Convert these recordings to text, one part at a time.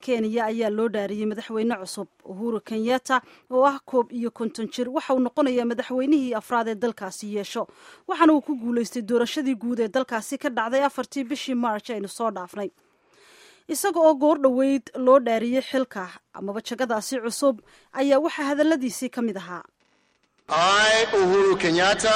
kenya ayaa loo dhaariyey madaxweyne cusub uhuru kenyatta oo ah koob iyo konton jir waxa uu noqonayaa madaxweynihii afraad ee dalkaasi yeesho waxaana uu ku guulaystay doorashadii guud ee dalkaasi ka dhacday afartii bishii march aynu soo dhaafnay isaga oo goor dhoweyd loo dhaariyey xilka amaba jagadaasi cusub ayaa waxaa hadalladiisii ka mid ahaa I, Uhuru Kenyatta,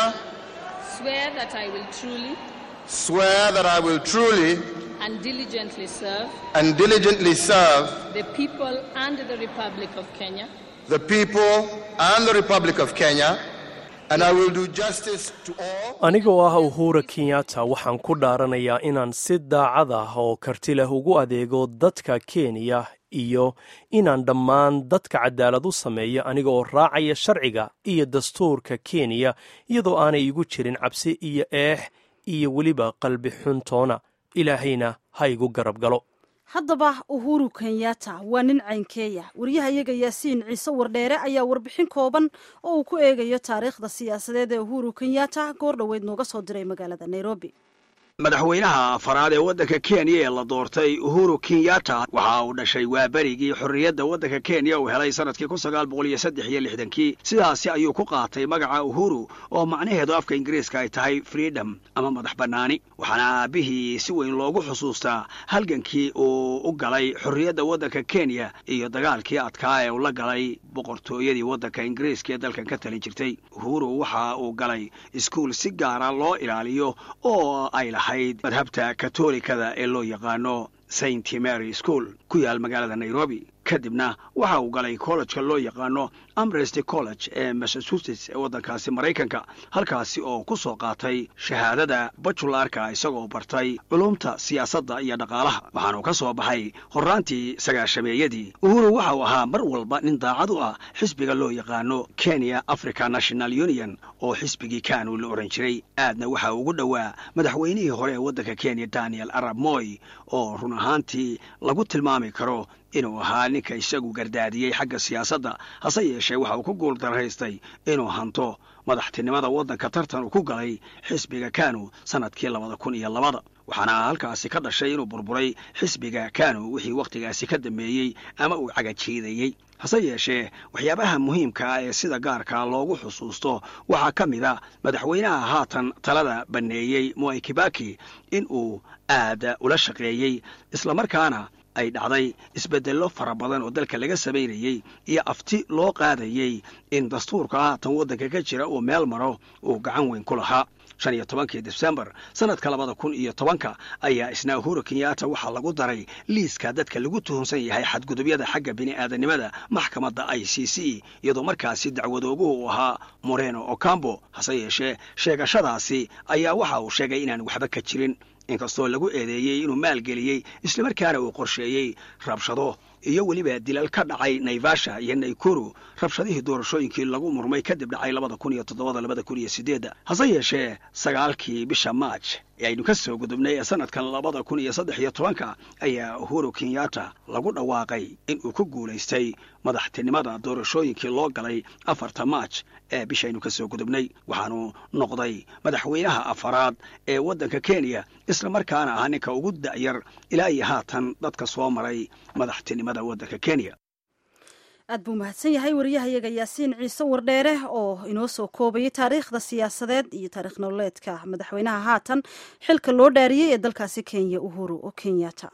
swear that I will truly swear that I will truly and diligently serve and diligently serve the people and the Republic of Kenya the people and the Republic of Kenya, and I will do justice to all. anigoo ah uhura kenyatta waxaan ku dhaaranayaa inaan si daacad ah oo karti leh ugu adeego dadka kenya iyo inaan dhammaan dadka cadaalad u sameeyo aniga oo raacaya sharciga iyo dastuurka kenya iyadoo aanay igu jirin cabsi iyo eex iyo weliba qalbi xuntoona ilaahayna ha igu garab galo haddaba uhuru kenyatta waa nin caynkeeya waryahayaga yaasiin ciise wardheere ayaa warbixin kooban oo uu ku eegayo taariikhda siyaasadeed ee uhuru kenyatta goor dhoweyd nooga soo diray magaalada nairobi madaxweynaha afaraad ee waddanka kenya ee la doortay uhuru kenyatta waxa uu dhashay waa berigii xorriyadda waddanka kenya uu helay sannadkii kun sagaal boqol iyo saddex iyo lixdankii sidaasi ayuu ku qaatay magaca uhuru oo macnaheedu afka ingiriiska ay tahay freedom ama madax bannaani waxaana aabbihii si weyn loogu xusuustaa halgankii uu u galay xorriyadda waddanka kenya iyo dagaalkii adkaa ee uu la galay boqortooyadii waddanka ingiriiska ee dalkan ka talin jirtay uhuru waxa uu galay iskuul si gaara loo ilaaliyo oo ay lahayd madhabta katolikada ee loo yaqaano saint mary school ku yaal magaalada nairobi kadibna waxa uu galay kollejka loo yaqaano amresty college ee massachusetts ee waddankaasi maraykanka halkaasi oo ku soo qaatay shahaadada bajularka isagoo bartay culumta siyaasadda iyo dhaqaalaha waxaanuu ka soo baxay horraantii sagaashameeyadii uhuru waxa uu ahaa mar walba nin daacad u ah xisbiga loo yaqaano kenya africa national union oo xisbigii kanu la ohan jiray aadna waxa ugu dhowaa madaxweynihii hore ee waddanka kenya daniel arab moy oo run ahaantii lagu tilmaami karo inuu ahaa ninka isagu gardaadiyey xagga siyaasadda hase yeeshee waxa uu ku guul darahaystay inuu hanto madaxtinimada waddanka tartan uu ku galay xisbiga kanu sannadkii labada kun iyo labada waxaana halkaasi ka dhashay inuu burburay xisbiga kanu wixii wakhtigaasi ka dambeeyey ama uu cagajiidayey hase yeeshee waxyaabaha muhiimka ah ee sida gaarka loogu xusuusto waxaa ka mid a madaxweynaha haatan talada banneeyey moi kibaki in uu aad ula shaqeeyey islamarkaana ay dhacday isbeddello fara badan oo dalka laga samaynayey iyo afti loo qaadayey in dastuurka haatan waddanka ka jira uu meel maro uu gacan weyn ku lahaa shan iyo tobankii difsembar sannadka labada kun iyo tobanka ayaa isna uhuru kenyatta waxaa lagu daray liiska dadka lagu tuhunsan yahay xadgudubyada xagga bini'aadanimada maxkamadda i c c iyadoo markaasi dacwadooguhu uu ahaa moreno ocambo hase yeeshee sheegashadaasi ayaa waxa uu sheegay inaan waxba ka jirin inkastoo lagu eedeeyey inuu maalgeliyey islamarkaana uu qorsheeyey rabshado iyo weliba dilal ka dhacay naivasha iyo naykuru rabshadihii doorashooyinkii lagu murmay kadib dhacay labada kun iyo toddobada labada kun iyo sideedda hase yeeshee sagaalkii bisha maaj ee aynu ka soo gudubnay ee sannadkan labada kun iyo saddex iyo tobanka ayaa uhuru kenyatta lagu dhawaaqay in uu ku guulaystay madaxtinimada doorashooyinkii loo galay afarta maaj ee bishaynu ka soo gudubnay waxaanu noqday madaxweynaha afaraad ee waddanka kenya islamarkaana ah ninka ugu da'yar ilaa iyo haatan dadka soo maray madaxtinimada waddanka kenya aad buu mahadsan yahay waryahayaga yaasiin ciise wardheere oo inoo soo koobayay taariikhda siyaasadeed iyo taarikh nololeedka madaxweynaha haatan xilka loo dhaariyey ee dalkaasi kenya uhuru oo kenyatta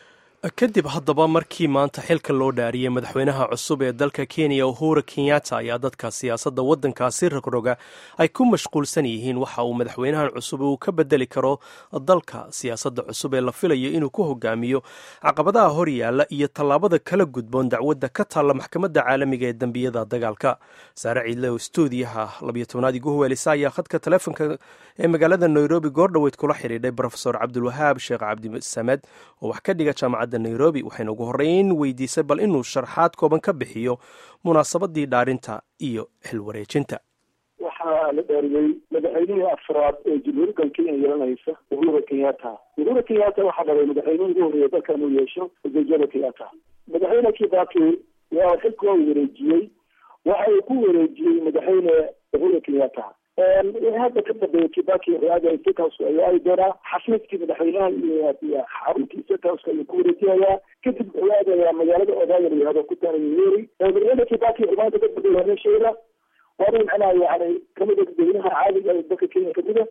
kadib haddaba markii maanta xilka loo dhaariyey madaxweynaha cusub ee dalka kenya uhura kenyatta ayaa dadka siyaasadda waddankaasi rogroga ay ku mashquulsan yihiin waxa uu madaxweynahan cusub uu ka bedeli karo dalka siyaasadda cusub ee la filayo inuu ku hogaamiyo caqabadaha hor yaalla iyo tallaabada kala gudboon dacwadda ka taalla maxkamadda caalamiga ee dembiyada dagaalka saare ciidle oo stuudiyaha labiyo tobnaad igu huweelisa ayaa khadka taleefonka ee magaalada nairobi goordhoweyd kula xidhiidhay brofesor cabdulwahaab sheekh cabdisamed oo wax ka dhiga jaamacadda nairobi waxayna ugu horreyn weydiisay bal inuu sharxaad kooban ka bixiyo munaasabadii dhaarinta iyo xilwareejinta waxaa la dhaariyey madaxweynihii afraad ee jamhuuriyadda kenya yeelanaysa uhuru kenyatta uhuru kenyatta waxaa dhalay madaxweynihii ugu horreeya dalkan uu yeesho jomo kenyatta madaxweyne kibaki waa xilka waa wareejiyey waxa uu ku wareejiyey madaxweyne uhuru kenyatta hadda ka dambeeya kibaki aada state house ayuu aadi doonaa xafiiskii madaxweynaha iyo iyo xaruntii state house ayuu ku wareejinayaa kadib wuxuu aadayaa magaalada odaaga la yihahdo ku taala yeri madaxweyne kibaki maanta ka dambeeya meesheeda waana macnaha yani kamida dadweynaha caadiga ee dalka kenya kamida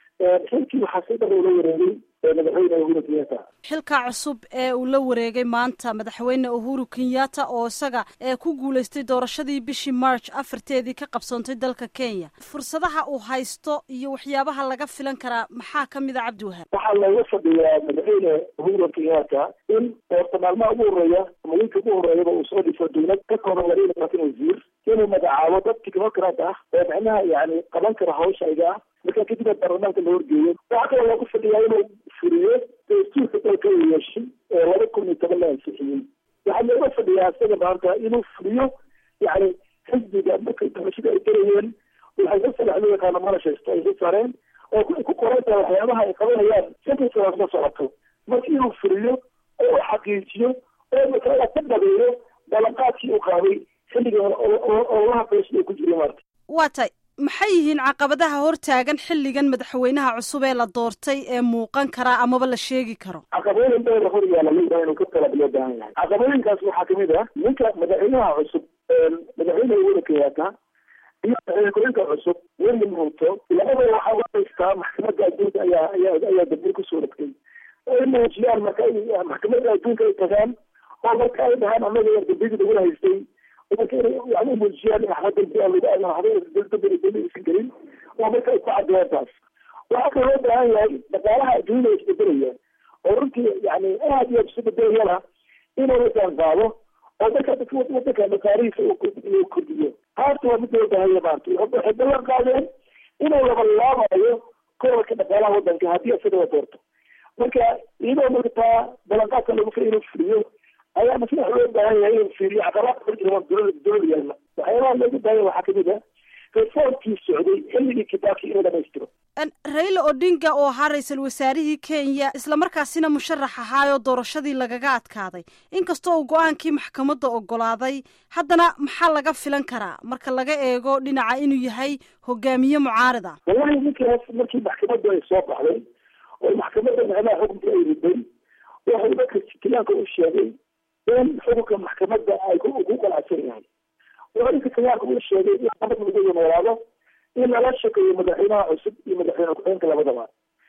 xilkii waxaa si dhar ula wareegay madaxweyne uhuru kenyatta xilka cusub ee uu la wareegay maanta madaxweyne uhuru kenyatta oo isaga ee ku guulaystay doorashadii bishii march afarteedii ka qabsoontay dalka kenya fursadaha uu haysto iyo waxyaabaha laga filan karaa maxaa kamid a cabdiwahaab waxaa looga fadhiyaa madaxweyne uhuru kenyatta in horta maalmaha ugu horeeya ama wiilka ugu horeeyaba uu soo dhiso dowlad ka kooban laba iyo labaatan wasiir inuu magacaabo dad technocrat ah oo macnaha yani qaban kara hawsha iga ah marka kadibna baarlamaanka la horgeeyo waxaa kaloo looga fadhiyaa inuu furiyo dastuurka dalka uu yeeshay ee laba kun iyo toban la ansixiyey waxaa looga fadhiyaa isaga maanta inuu furiyo yani xisbiga markay doorashada ay galayeen waxay ka salax loo yaqaano manifesto ay ka saareen oo ku qoran tahay waxyaabaha ay qabanayaan shantii sanaad ma socoto marka inuu furiyo oo u xaqiijiyo oo masalada ka dhabeeyo ballanqaadkii uu qaaday xilligan oo laha beesha ay ku jiray maarta waa tay maxay yihiin caqabadaha hortaagan xilligan madaxweynaha cusub ee la doortay ee muuqan karaa amaba la sheegi karo caqabooyin dheer hor yaala leeyahay inuu ka talab loo baahan yahay caqabooyinkaas waxaa kamid ah ninka madaxweynaha cusub madaxweyne uhuru kenyatta iyo madaxweyne cusub william ruto labada waxaa u haystaa maxkamadda adduunka ayaa ayaa ayaa dambiil kusoo dhagtay ay muujiyaan marka ay maxkamadda adduunka ay tagaan oo marka ay dhahaan annaga dambiyadii lagula haystay marka inay yani muujiyaan waxba dambi aan waxba dambi aysan gelin oo marka ay ku caddeeyaan taas waxaa kaloo loo baahan yahay dhaqaalaha adduunyada isbedelaya oo runtii yani aad iyo aad isu bedelayana inuu la jaanqaado oo marka dadka wadanka dhaqaalihiisa uu kordhiyo taasna waa mid loo baahan yahay maarta waxay ballan qaadeen inuu labalaabayo korarka dhaqaalaha wadanka haddii isaga la doorto marka iyadoo marka taa ballanqaadka lagu fa inuu fuliyo ayaa masla loo baahan yahay inuu fiiriyo caqabaadka horjira dowlada dowlada yaalla waxyaabaha looga baahan waxaa kamid ah reformkii socday xilligii kibaki inuu dhamaystiro raila odinga oo ahaa ra-iisul wasaarihii kenya islamarkaasina musharax ahaayoo doorashadii lagaga adkaaday inkastoo uu go-aankii maxkamadda ogolaaday haddana maxaa laga filan karaa marka laga eego dhinaca inuu yahay hogaamiye mucaarad ah wallahi ninkaas markii maxkamaddu ay soo baxday oo maxkamadda macnaha xukunka ay riday waxuu dadka kenyaanka u sheegay in xukunka maxkamadda ay ugu qalacsan yahay wuxuu ninka kenyaanka u sheegay in nabad lagu noolaado in lala shaqeeyo madaxweynaha cusub iyo madaxweyne ku-xigeenka labadaba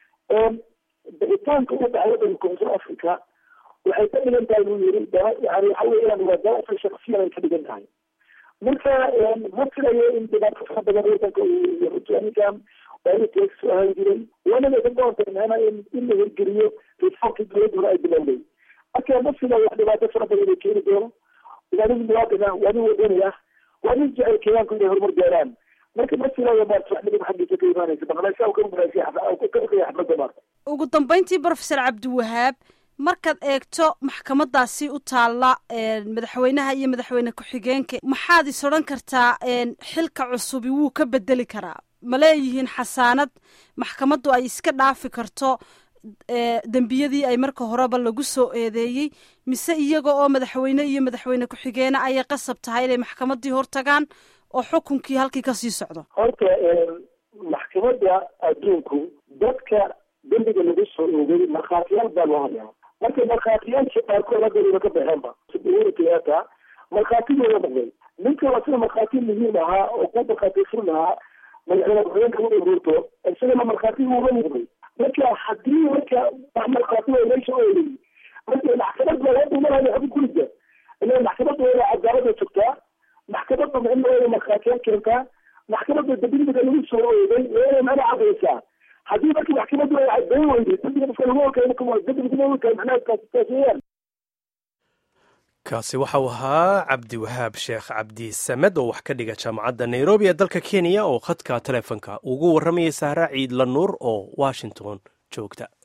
bixitaanka u dhacay wadanka koonfur africa waxay ka dhigan tahay buu yiri yani waxa weeyaan waa daafa shaksiyan ay ka dhigan tahay marka ma filayo in dhibaato fara badan wadanka ninkan waa teeg soo ahaan jiray wanaba ka doonta macnaa in in la hirgeliyo reformkii dowladda hore ay bilowday marka ma filayo dhibaato fara badan inay keeni doono waa nin muwaadin ah waa nin wadani ah waa nin jecel kenyaanku inay horumar gaaraan marka ma filayo maarta wax midaba xaggiisa ka imaanaysa maqnaysa ka maqnaysa xafladda maarta ugu dambeyntii professor cabdiwahaab markaad eegto maxkamadaasi u taalla madaxweynaha iyo madaxweyne ku-xigeenka maxaad is odhan kartaa xilka cusubi wuu ka bedeli karaa ma leeyihiin xasaanad maxkamaddu ay iska dhaafi karto dembiyadii ay marka horeba lagu soo eedeeyey mise iyaga oo madaxweyne iyo madaxweyne ku-xigeene ayay qasab tahay inay maxkamaddii hortagaan oo xukunkii halkii kasii socdo horta maxkamadda adduunku dadka dembiga lagu soo oogay markhaatiyaal baa loo hayaa marka markhaatiyaasha qaarkood hadda wayba ka baxeenba uhuru kenyatta markhaatigooda noqday ninka waa sida markhaati muhiim ahaa oo ku markhaati furin lahaa madaxweyne ku-xigeenka u ururto isagana markhaatigu uga muuqday marka haddii marka wax markhaati waa meesha oolay marka maxkamad baa loo dhumanayo xubin kulida ila maxkamadda waa cadaalada sugtaa maxkamadda micnaheeda markhaatiyaal keentaa maxkamadda dembiyada lagu soo oogay waa inay macna cadaysaa haddii marka maxkamaddu ay cadeyn weyday dembiga dadka lagu ogaay dembiga lagu ogaay macnaha taas taas weeyaan kaasi waxau ahaa cabdiwahaab sheekh cabdi samed oo wax ka dhiga jaamacadda nairobi ee dalka kenya oo khadka taleefonka ugu warramayay sahra ciidla nuur oo washington joogta